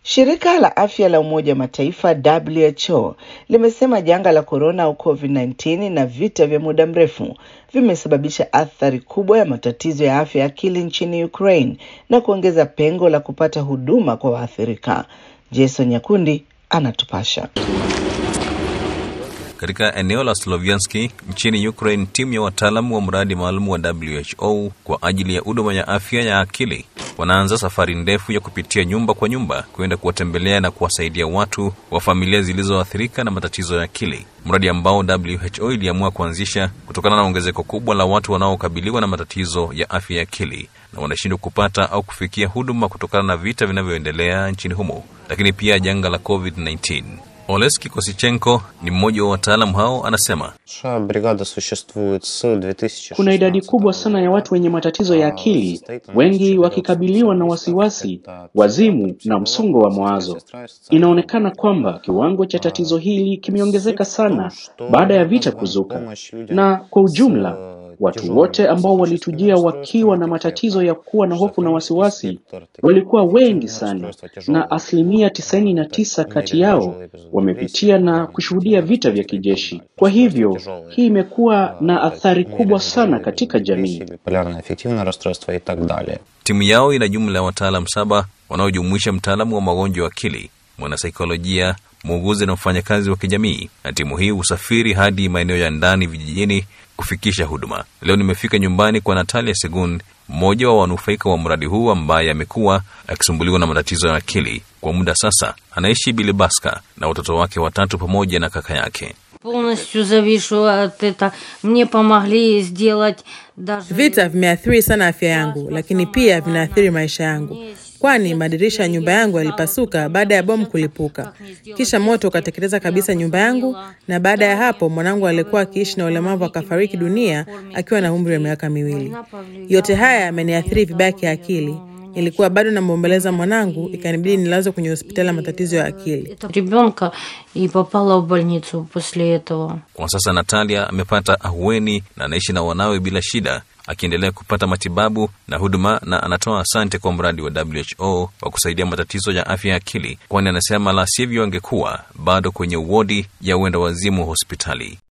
Shirika la afya la Umoja wa Mataifa WHO limesema janga la korona au COVID-19 na vita vya muda mrefu vimesababisha athari kubwa ya matatizo ya afya ya akili nchini Ukraine na kuongeza pengo la kupata huduma kwa waathirika. Jason Nyakundi anatupasha. Katika eneo la Slovianski nchini Ukraine, timu ya wataalamu wa mradi maalum wa WHO kwa ajili ya huduma ya afya ya akili wanaanza safari ndefu ya kupitia nyumba kwa nyumba kwenda kuwatembelea na kuwasaidia watu wa familia zilizoathirika na matatizo ya akili, mradi ambao WHO iliamua kuanzisha kutokana na ongezeko kubwa la watu wanaokabiliwa na matatizo ya afya ya akili na wanashindwa kupata au kufikia huduma kutokana na vita vinavyoendelea nchini humo, lakini pia janga la COVID-19. Oleski Kosichenko ni mmoja wa wataalamu hao, anasema kuna idadi kubwa sana ya watu wenye matatizo ya akili, wengi wakikabiliwa na wasiwasi, wazimu na msongo wa mawazo. Inaonekana kwamba kiwango cha tatizo hili kimeongezeka sana baada ya vita kuzuka, na kwa ujumla watu wote ambao walitujia wakiwa na matatizo ya kuwa na hofu na wasiwasi walikuwa wengi sana, na asilimia tisaini na tisa kati yao wamepitia na kushuhudia vita vya kijeshi. Kwa hivyo hii imekuwa na athari kubwa sana katika jamii. Timu yao ina jumla ya wataalam saba wanaojumuisha mtaalamu wa magonjwa ya akili, mwanasaikolojia, muuguzi na mfanyakazi wa kijamii, na timu hii husafiri hadi maeneo ya ndani vijijini kufikisha huduma. Leo nimefika nyumbani kwa Natalia Segun, mmoja wa wanufaika wa mradi huu ambaye amekuwa akisumbuliwa na matatizo ya akili kwa muda sasa. Anaishi Bilibaska na watoto wake watatu pamoja na kaka yake. Vita vimeathiri sana afya yangu, lakini pia vinaathiri maisha yangu, kwani madirisha ya nyumba yangu yalipasuka baada ya bomu kulipuka, kisha moto ukateketeza kabisa nyumba yangu, na baada ya hapo mwanangu aliyekuwa akiishi na ulemavu akafariki dunia akiwa na umri wa miaka miwili. Yote haya yameniathiri vibaya kiakili. Nilikuwa bado namwombeleza mwanangu, ikanibidi nilazwe kwenye hospitali ya matatizo ya akili. Kwa sasa Natalia amepata ahueni na anaishi na wanawe bila shida, akiendelea kupata matibabu na huduma, na anatoa asante kwa mradi wa WHO wa kusaidia matatizo ya afya ya akili, kwani anasema la sivyo angekuwa bado kwenye wodi ya uenda wazimu hospitali.